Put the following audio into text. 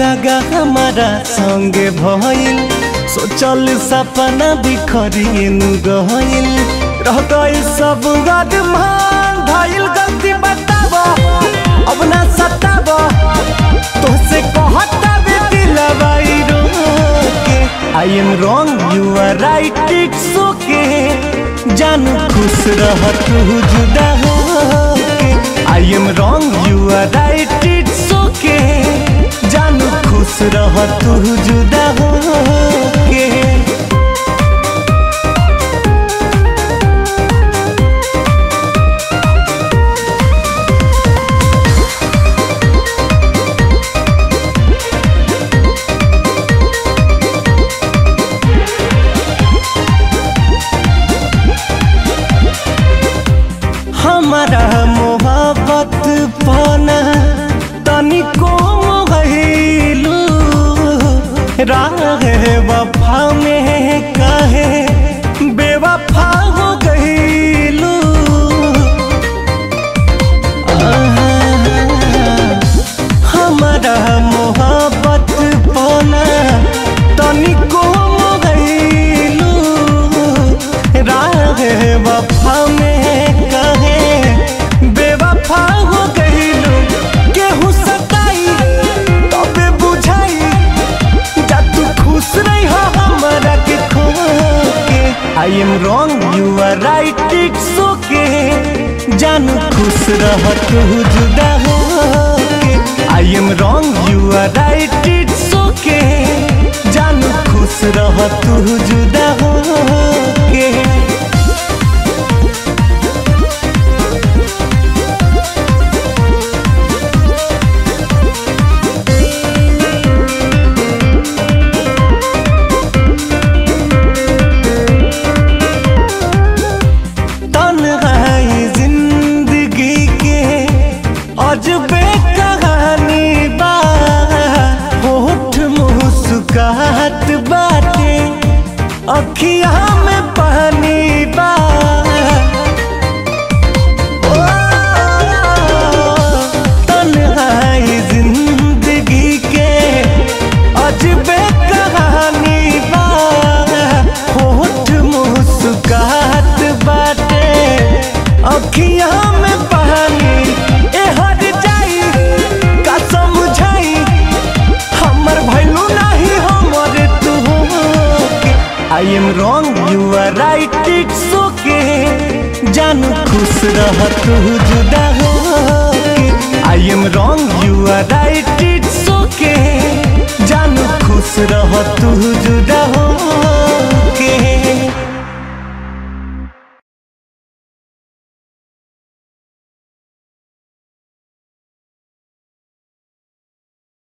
दगा हमारा संगे भइल सोचल सपना बिखरिन गइल रह गइल सब गदमान धइल गलती बताब अब ना सताब तोसे कहता बे दिलवाई रोके I am wrong you are right it's okay जानू खुश रह तू जुदा होके I am wrong you are right it's okay जानू खुश रह तू जुदा होके हमारा मोहब्बत पाना तनिको मोहलू राह वफा में कहे बेवफा हो गईलू हमारा मोहब्बत पाना तनिको मोहलू राह वफा में कहे बेवफा हो गईलू केहू सताई तबे बुझाई जा तू खुश नहीं हो हमारा के खो के I am wrong you are right it's okay जानू खुश रह तू जुदा हो के I am wrong you are right it's okay जानू खुश रह तू जुदा हो के तन्हाई जिंदगी के अजबे कहानी बा होठ मुस्कुराहट बाटे अखिया में पानी बा ओ, तन्हाई जिंदगी के अजबे कहानी बा होठ मुस्कुराहट बाटे अखिया में पानी ए हर जाई का समझाई हमर भैलू नहीं हमर तू I am wrong you are right it's okay जानू खुश रह तू जुदा हो I am wrong you are right it's okay जानू खुश रह तू जुदा